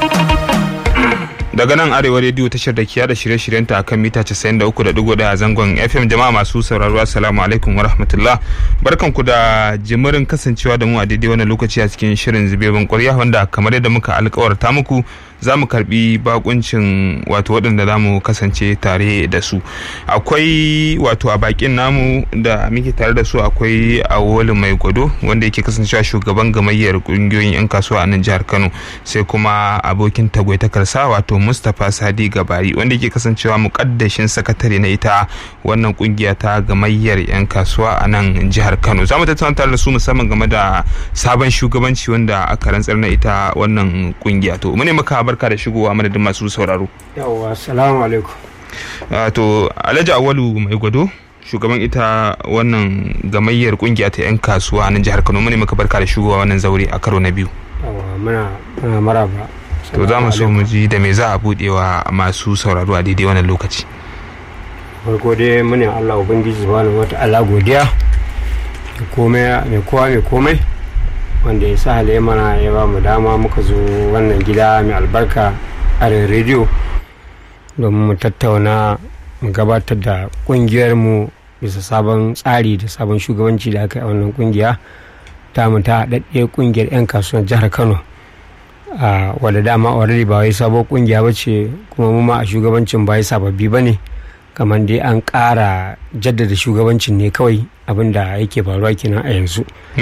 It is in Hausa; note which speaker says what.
Speaker 1: daga nan arewa rediyo tashar da kiya da shirye-shiryenta akan mita 93.1 a zangon fm jama'a masu sauraro assalamu alaikum wa rahmatullah barkanku da jimirin kasancewa da mu a daidai wannan lokaci a cikin shirin zubebin kwarya wanda kamar yadda muka alkawarta muku za mu karbi bakuncin wato waɗanda za mu kasance tare da su akwai wato a bakin namu da muke tare da su akwai awolu mai gwado wanda yake kasancewa shugaban gamayyar kungiyoyin 'yan kasuwa a nan jihar kano sai kuma abokin tagwaitakarsa wato mustapha sadi gabari wanda yake kasancewa mukaddashin sakatare na ita wannan kungiya ta gamayyar 'yan kasuwa a nan jihar kano za mu tattauna tare da su musamman game da sabon shugabanci wanda aka rantsar na ita wannan kungiya to mu ne maka barka da shigowa madadin masu sauraro
Speaker 2: yawwa salamu alaikum
Speaker 1: to alhaji awalu mai gwado shugaban ita wannan gamayyar kungiya ta 'yan kasuwa a nan jihar kano mu ne maka barka da shigowa wannan zaure a karo na biyu
Speaker 2: yawwa muna muna maraba
Speaker 1: to za mu so mu ji da me za a budewa masu sauraro a daidai wannan lokaci
Speaker 2: farko dai muna Allah ubangiji subhanahu wata'ala godiya da komai mai kowa mai komai wanda ya sa halaye mana ya ba mu dama muka zo wannan gida mai albarka a rediyo domin mu tattauna mu gabatar da kungiyar mu bisa sabon tsari da sabon shugabanci da aka yi a wannan kungiya ta mu ta haɗaɗɗiyar kungiyar 'yan kasuwar jihar kano a wadda dama already ba wai sabon kungiya ba ce kuma mu ma a shugabancin ba sababbi ba ne kamar dai an ƙara jaddada shugabancin ne kawai abin da yake faruwa kenan a yanzu